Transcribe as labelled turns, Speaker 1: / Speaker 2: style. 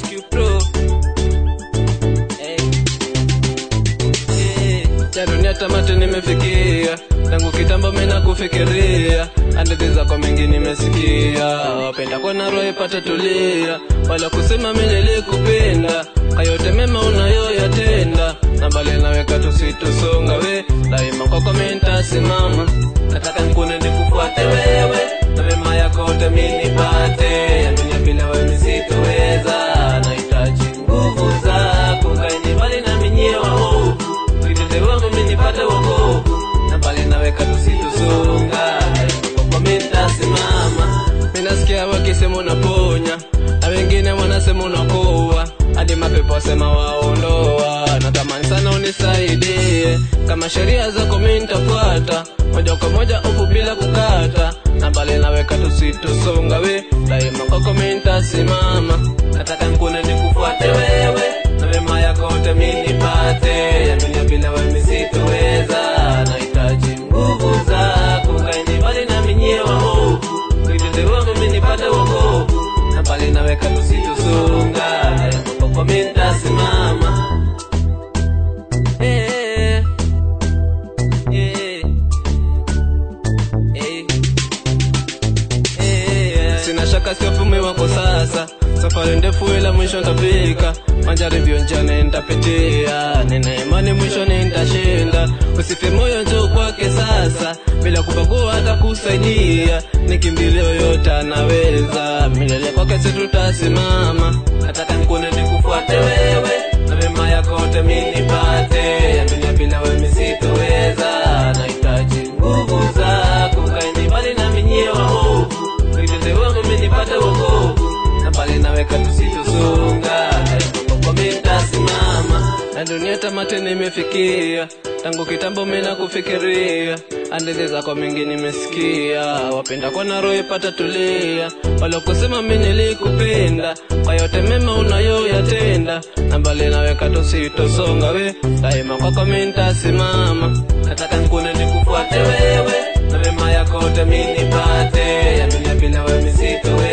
Speaker 1: Q-Pro. Hey. Hey. Ya dunia tamati nimefikia tangu kitambo mina kufikiria hadithi zako mingi nimesikia wapenda kwa naro ipate tulia wala kusema mimi nilikupenda kayote mema unayoyatenda na bali naweka tusitusonga we daima kwako mimi nitasimama nataka nikune nikufuate wewe na mema yako yote mimi nipate ya dunia bila wewe sitoweza nahitaji nguvu zako kaeni mbali na minyie waovu Vitende wangu mimi nipate wokovu na bali naweka tusitusonga kwa mimi nitasimama mimi nasikia wakisema unaponya na wengine wanasema unakoa hadi mapepo wasema waondoa natamani sana unisaidie kama sheria zako mimi nitafuata moja kwa moja huku bila kukata na bali naweka tusitusonga we daima kwako mimi nitasimama nataka nikune nikufuate wewe na mema yako yote mimi nipate ya dunia bila wewe sitoweza nahitaji nguvu zako kaeni mbali na minyie waovu vitende wangu mimi nipate wokovu na bali naweka tusitusonga kwa mimi nitasimama Eh, eh, eh, eh. Sina shaka sio fume wako sasa, safari ndefu ila mwisho ntafika, majaribio njiani nitapitia, nina imani mwisho nitashinda. Usife moyo, njoo kwake sasa, bila kubagua hata kusaidia, nikimbilio yote anaweza, milele kwake si tutasimama. Nataka nikune nikufuate wewe, na mema yako yote mimi nipate, ya dunia bila wewe mimi sitoweza, nahitaji nguvu zako, kaeni mbali na minyie waovu Vitende wangu mimi nipate wokovu na bali naweka tusitusonga kwa mimi nitasimama na dunia tamati nimefikia tangu kitambo mimi nakufikiria hadithi zako mingi nimesikia wapenda kwa naro ipata tulia walokusema mimi nilikupenda kwa yote mema unayoyatenda na bali naweka tusitosonga we daima kwako mimi nitasimama nataka nikune nikufuate wewe na mema yako yote mimi nipate ya dunia bila wewe sitoweza